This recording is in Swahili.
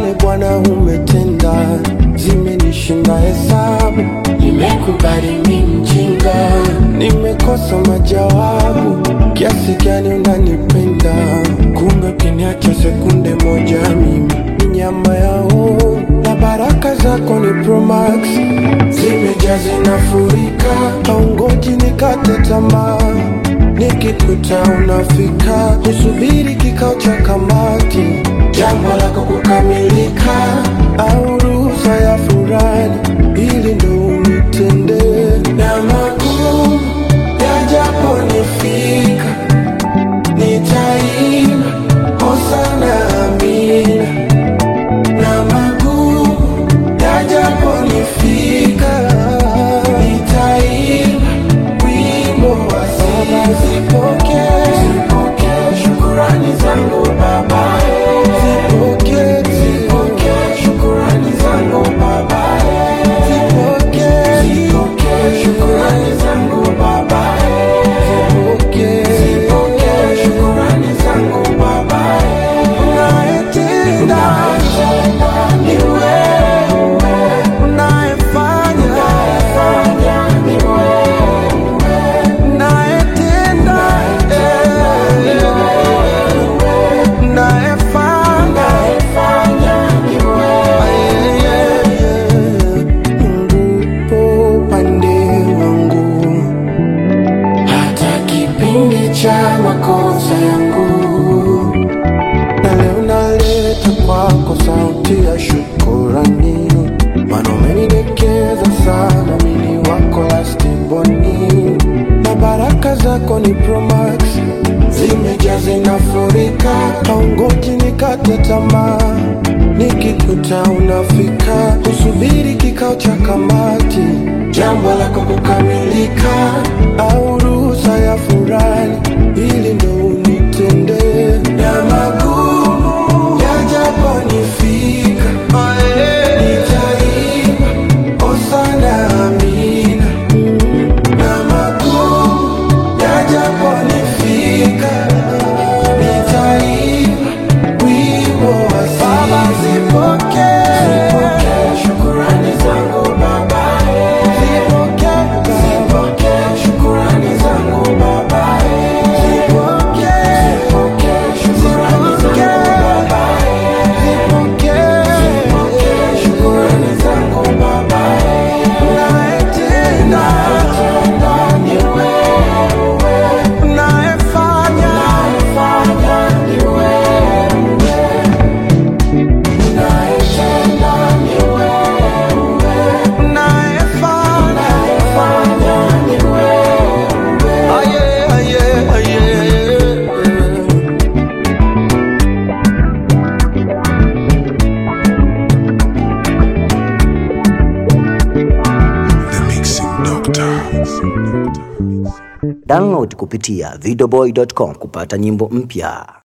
yale Bwana umetenda, zimenishinda hesabu. Nimekubali mi mjinga, nimekosa majawabu. Kiasi gani unanipenda, kumbe ukiniacha sekunde moja mimi nyama yao na baraka zako ni Promax, zimejaa zinafurika, haungoji nikate tamaa nikikuta unafika, nisubiri kikao cha kamati, jambo lako kukamilika, au ruhusa ya furani, ili ndo unitende na magumu yajaponifika, nitaimba hosana amina na magumu yajaponifika, nitaimba wimbo wa sifa. Zipokee, zipokee shukurani zangu Baba, zipokee, zipokee shukurani zangu Baba, zipokee, zipokee shukurani zangu Baba, zipokee, zipokee shukurani zangu Baba, unayetenda ni wewe, unayefanya ni wewe unayetenda unayefanya Mungu upo upande wangu hata kipindi cha makosa yangu na leo naleta kwako sauti ya shukurani, maana umenidekeza sana, mimi wako lastiboni, na baraka zako ni Promax, zimejaa zinafurika, haungoji nikate tamaa, nikikuta unafika, usubiri kikao cha kamati, jambo lako kukamilika, au ruhusa ya furani, ili ndo unitende na magumu yajaponifika, nitaimba hosana amina na magumu yajaponifika, nitaimba wimbo wa Baba. Zipokee, zipokee shukurani zangu Baba, zipokee, zipokee shukurani zangu Baba, zipokee, zipokee shukurani zangu Baba, zipokee, zipokee shukurani zangu Baba, unayetenda ni wewe, unayefanya ni wewe unayetenda ni wewe, unayefanya ni wewe. Aye, aye, aye. The Mixing Doctor. Download kupitia videoboy.com kupata nyimbo mpya.